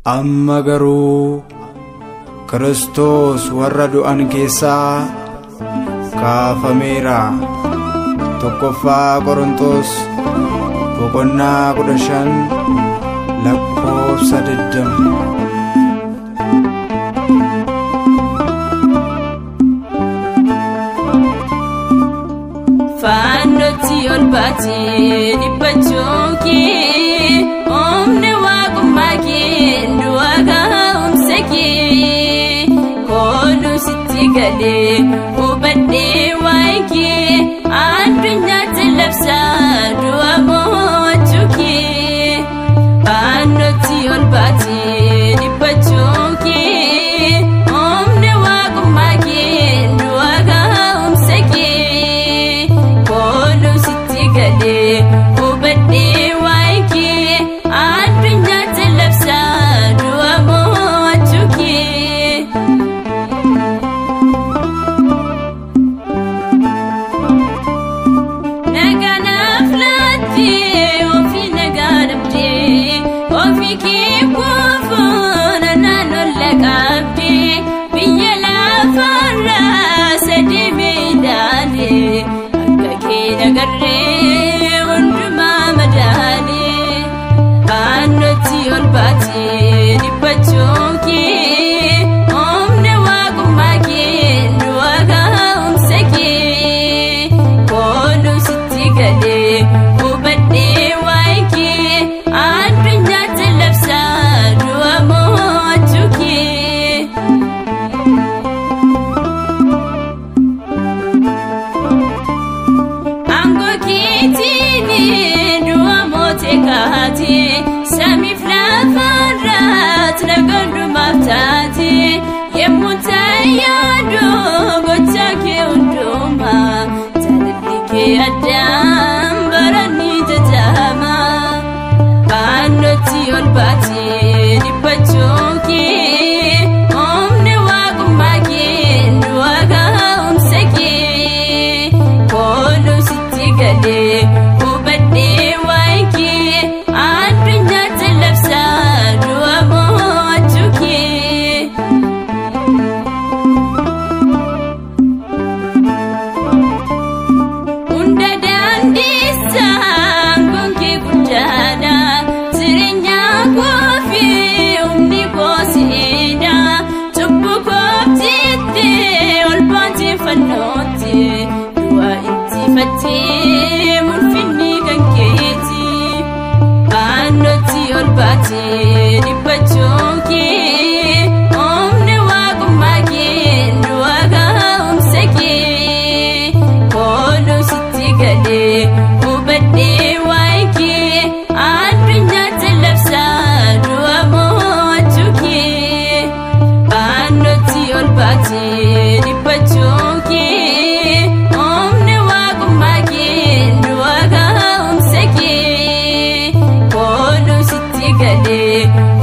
amma garuu Kiristoos warra du'an keessaa kaafameera tokkoffaa Qorontos boqonnaa kudha shan lakkoofsa digdama. Faannotti ol baatee dhiphachuu kee humni waaqummaa kee du'a gaa'umsa kee kooluu sitti galee hubadhee waa'ee kee addunyaatti labsaa du'a mo'achuu kee faannotti ol baatee dhiphachuu kee humni waaqummaa kee du'a gaa'umsa kee. kooluu sitti galee hubadhee waa'ee kee addunyaatti labsaa du'a mo'achuu kee. Naganaaf laattee ofii nagaa dhabdee ofii kee kuufuun naannoo laqabdee biyya lafaarraa sadii miidhaalee. nagarree hundumaa madaalee faannotti ol baatee dhiphachuu kee humna waaqummaa kee du'a gaa'umsa kee kooluu sitti galee hubadhee waa'ee kee addunyaatti labsaa du'a mo'achuu kee. du'a mootee kaatee samiif lafarraatti nagandumaaf taatee yemmuu taayyaadoo gochaa kee hundumaa jaalalli kee addaan baranii jajama faannotti ol baatee dhiphachuu kee humni waaqummaa kee du'a gaa'umsa kee kooluu sitti galee. hubadhee waa'ee kee addunyaatti labsaa du'a mo'achuu kee. Hunda daandiisaan gonkee guddaadha jireenya koofii humni koosiidha cubbuu kooftiitti ol baatee fannootti du'a intifattee murfinni kan keeti faannotti ol baatee dhiphachuu kee humni waaqummaa kee du'a gaa'umsa kee kooluu sitti galee hubadhee waa'ee kee addunyaatti labsaa du'a mo'achuu kee faannotti ol baatee dhiphachuu kee humni waaqummaa kee du'a gaa'umsa kee kooluu sitti galee